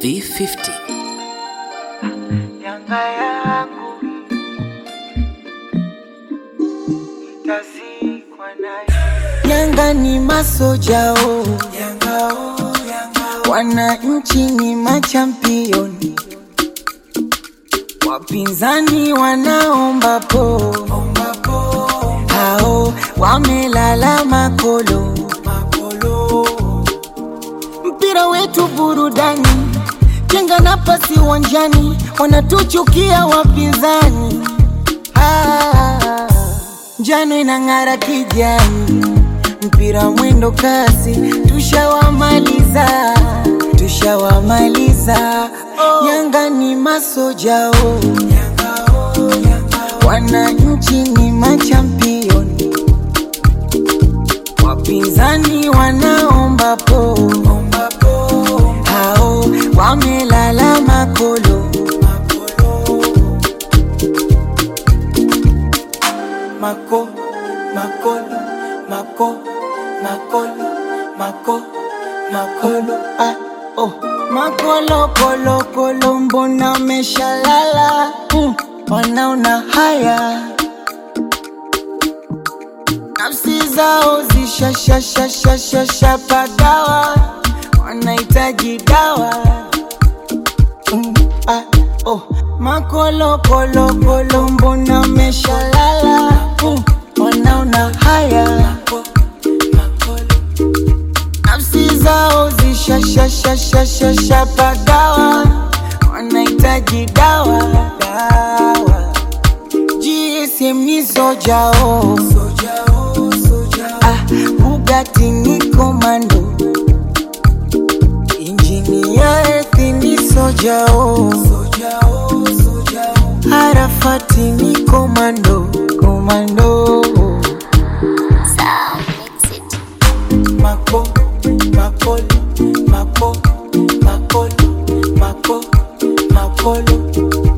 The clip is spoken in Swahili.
V50 Yanga yangu itazikwa nayo. Yanga ni masojao, Yanga oh, Yanga wananchi ni machampioni, wapinzani wanaomba po, hao wamelala makolo, makolo mpira wetu burudani, jenga nafasi uwanjani, wanatuchukia wapinzani. Ah, njano inang'ara kijani, mpira mwendo kasi, tushawamaliza, tushawamaliza. Yanga ni masojao, wananchi ni machampioni wapinzani wanaomba po, hao wamelala makolo, mako makolo mako makolo mako makolo ah, oh. makolo kolo kolo mbona meshalala mm, wanaona haya nafsi zao zishashashashashasha pagawa wanahitaji dawa mm, ah, oh. makolokolokolo mbona meshalala mm, wanaona haya nafsi zao zishashashashashasha pagawa wanahitaji dawa dawa GSM ni sojao ah, Bugatti ni komando injini ya ethi ni sojao Arafati ni komando komando mako makolo mako makolo mako makolo